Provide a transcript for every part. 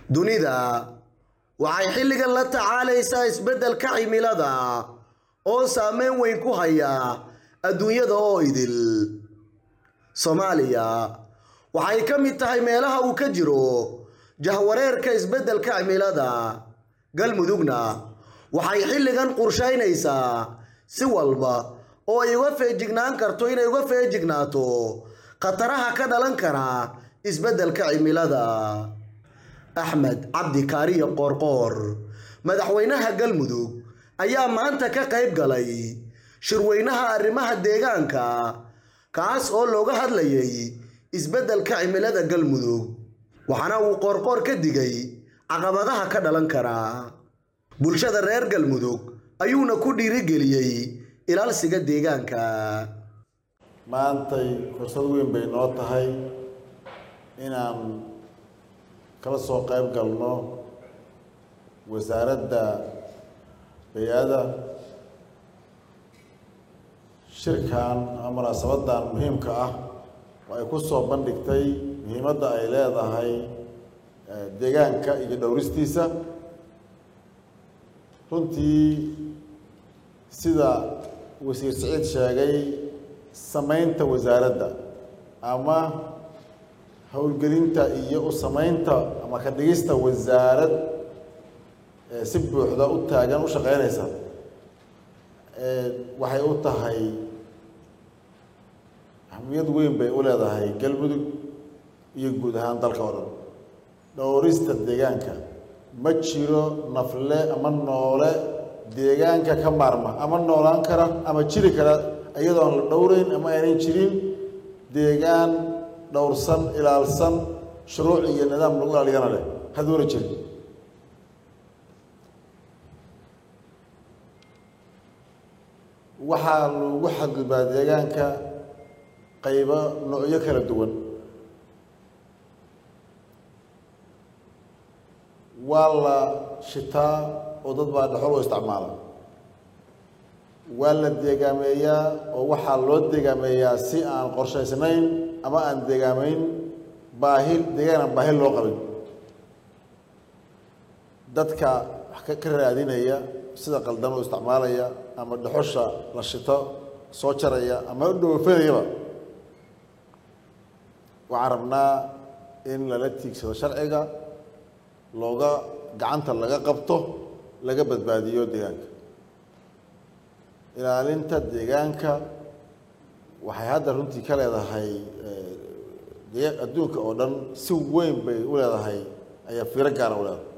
dunida waxay xilligan la tacaalaysaa isbeddelka cimilada oo saameyn weyn ku haya adduunyada oo idil soomaaliya waxay ka mid tahay meelaha uu ka jiro jahwareerka isbeddelka cimilada galmudugna waxay xilligan qorshaynaysaa si walba oo ay uga feejignaan karto inay uga feejignaato khataraha ka dhalan kara isbeddelka cimilada axmed cabdi kaariyo qoorqoor madaxweynaha galmudug ayaa maanta ka qayb galay shirweynaha arrimaha deegaanka kaas oo looga hadlayay isbeddelka cimilada galmudug waxaana uu qoorqoor ka digay caqabadaha ka dhalan kara bulshada reer galmudug ayuuna ku dhiirigeliyey ilaalsiga deegaanka maantay fursad weyn bay noo tahay inaan kala soo qayb galno wasaaradda bay-ada shirkan ama munaasabadan muhiimka ah oo ay ku soo bandhigtay muhiimadda ay leedahay deegaanka iyo dhowristiisa runtii sida wasiir siciid sheegay samaynta wasaaradda ama howlgelinta iyo u samaynta ama ka dhigista wasaarad si buuxda u taagan u shaqeynaysa waxay u tahay ahmiyad weyn bay u leedahay galmudug iyo guud ahaan dalka oo dhan dhowrista deegaanka ma jiro nafle ama noole deegaanka ka maarma ama noolaan kara ama jiri kara iyadoon la dhowreyn ama aanan jirin deegaan dhowrsan ilaalsan shuruuc iyo nidaam lagu ilaaliyana leh haduuna jirin waxaa lagu xadgudbaa deegaanka qaybo noocyo kala duwan waa la shitaa oo dad baa dhexol oo isticmaala waa la deegaameeyaa oo waxaa loo deegaameeyaa si aan qorshaysnayn ama aan deegaameyn baahi deegaan aan baahi loo qabin dadka wax ka raadinaya sida qaldan oo isticmaalaya ama dhexosha la shito soo jaraya ama dhoofanayaba waxaan rabnaa in lala tiigsado sharciga looga gacanta laga qabto laga badbaadiyo deegaanka ilaalinta deegaanka waxay hadda runtii ka leedahay adduunka oo dhan si weyn bay u leedahay ayaa fiiro gaara u leedahay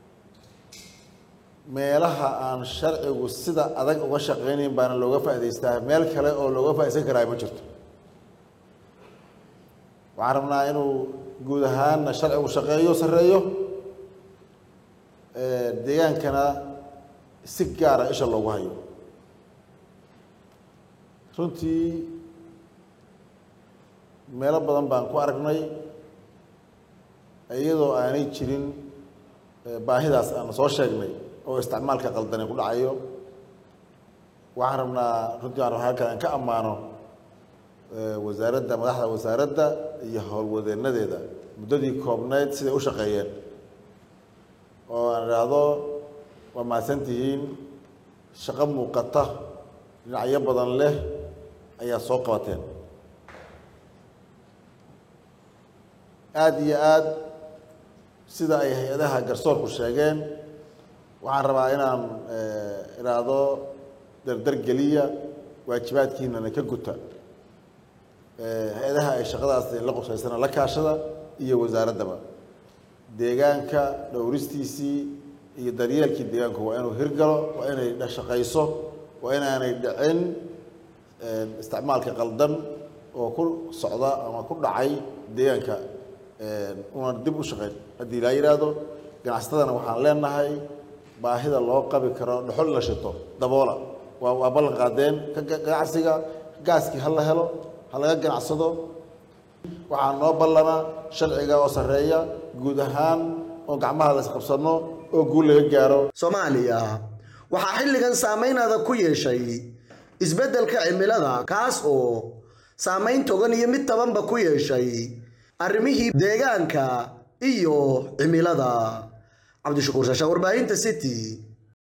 meelaha aan sharcigu sida adag uga shaqaynayn baana looga faa'idaystaa meel kale oo looga faaidaysan karaa ma jirto waxaan rabnaa inuu guud ahaanna sharcigu shaqeeyo sarreeyo deegaankana si gaara isha loogu hayo runtii meelo badan baan ku aragnay iyadoo aanay jirin baahidaas aan soo sheegnay oo isticmaalka qaldani ku dhacayo waxaan rabnaa runtii aan halkan aan ka ammaano wasaaradda madaxda wasaaradda iyo howlwadeenadeeda muddadii koobnayd siday u shaqeeyeen oo aan idhaahdo waa mahadsantihiin shaqo muuqata dhinacyo badan leh ayaa soo qabateen aada iyo aad sida ay hay-adaha garsoorku sheegeen waxaan rabaa inaan idhaahdo dardar geliya waajibaadkiinana ka guta hay-adaha ay shaqadaas la qosaysana la kaashada iyo wasaaraddaba deegaanka dhowristiisii iyo daryeelkii deegaanku waa inuu hirgalo waa inay shaqayso waa inaanay dhicin isticmaalka qaldan oo ku socda ama ku dhacay deegaanka una dib u shaqeyn haddii laa yidhaahdo ganacsatadana waxaan leenahay baahida loo qabi karo dhexol in la shito daboola waa waa ballan qaadeen ka ganacsiga gaaskii ha la helo ha laga ganacsado waxaa noo ballana sharciga oo sarreeya guud ahaan oo gacmaha la isqabsano oo guul laga gaaro soomaaliya waxaa xilligan saamaynada ku yeeshay isbeddelka cimilada kaas oo saamayn togan iyo mid tabanba ku yeeshay arrimihii deegaanka iyo cimilada cabdishakuur shaasha warbaahinta city